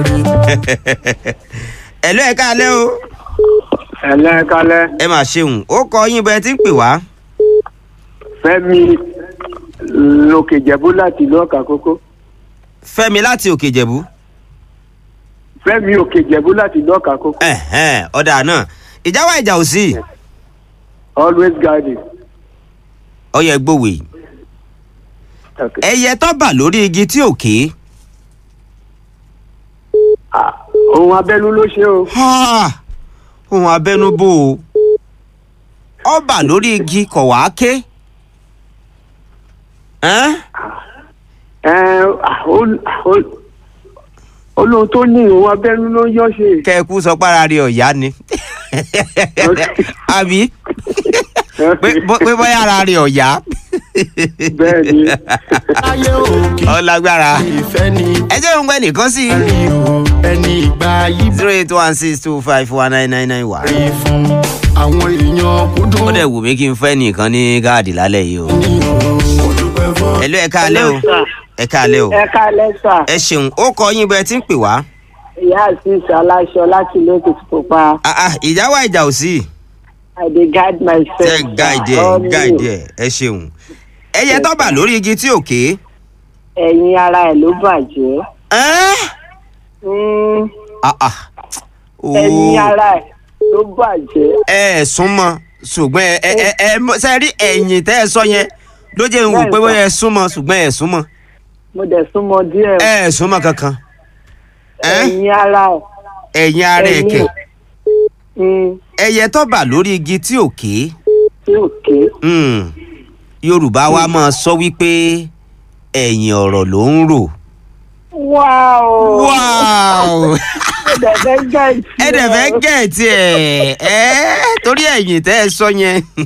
ẹ̀lọ́ ẹ̀ káalẹ́ o ẹ̀lẹ́ kalẹ́ ẹ mà ṣeun ó kọ yín bẹ́ẹ̀ tí ń pè wá fẹ́mi lókè jẹ̀bú láti ìlú ọ̀kà kókó fẹ́mi láti òkè ìjẹ̀bú fẹ́mi òkè jẹ̀bú láti ìlú ọ̀kà kókó ẹ̀hẹ́n, ọ̀dà náà ìjà wà ìjà ò sí always guiding. ọyẹ gbòwe Okay. ẹyẹ tó bà lórí igi tí ò ké Ah, ohun abẹ́nú ló ṣe o Ha! ohun abẹnubó o ó bà lórí igi kọ̀ wá ké Ẹ́n? Ẹ, ah, ó- ó- olóhun tó ní ohun abẹ́nú ló yọ́ ṣe kẹ́ẹ̀kú sọ pára rí ọ̀yá ni àbí pé bó- pé bóyá ara rí ọ̀yá bẹ́ẹ̀ ni ayé òkè ọlágbára ìfẹ́ ni ẹ jẹ́ òun gbẹ́ nìkan sí rí o ẹni ìgbà yìí zero eight one six two five one nine nine nine one. bẹ̀rẹ̀ fún àwọn èèyàn kúndùn ó dẹ̀ wù mí kí n fẹ́ nìkan ní gáàdì lálẹ́ yìí o. ní o mo dúpẹ́ fún ẹ̀lú ẹ̀ káalẹ́ o ẹ̀ káalẹ́ o ẹ kálẹ́ sà ẹ ṣeun ó kọ yín bẹ́ẹ̀ tí ń pè wá. ìyá àṣìṣe aláṣọ láti ìlú èkìtì pupa Ah, ah, ìjà wà ìjà ò sí. i dey guide myself. tẹ gáìdì ẹ gáìdì ẹ ẹ ṣeun. ẹyẹ tó bà lórí igi tí ò ké. ẹ̀yin ara ẹ̀ ló bàjẹ́ Ẹ́n? Mm, Ah, ah. ẹ̀yin Ó, ara ẹ̀ ló bàjẹ́ ẹ ẹ̀ súnmọ́ ṣùgbọ́n ẹ ẹ ẹ ẹ mọ- ṣe rí ẹ̀yìn tẹ́ ẹ sọ yẹn ló jẹ́ ń wò pé bóyá ẹ súnmọ́ ṣùgbọ́n ẹ súnmọ́ mo dẹ̀ súnmọ́ díẹ̀ ẹ ẹ súnmọ́ kankan. Ẹ́n? ẹ̀yin ara ẹ̀ ẹ̀yìn ara ẹ̀yin ẹ̀kẹ́ mm, ẹyẹ tó bà lórí igi tí ò ké. tí ò ké Hmm. yorùbá wa máa sọ wípé ẹ̀yìn ọ̀rọ̀ ló ń rò. wáò wow mo dẹ̀ fẹ́ gẹ̀ẹ́tì ẹ dẹ̀ fẹ́ gẹ̀ẹ́tì ẹ̀ ẹ́ torí ẹ̀yìn tẹ́ ẹ sọ yẹn.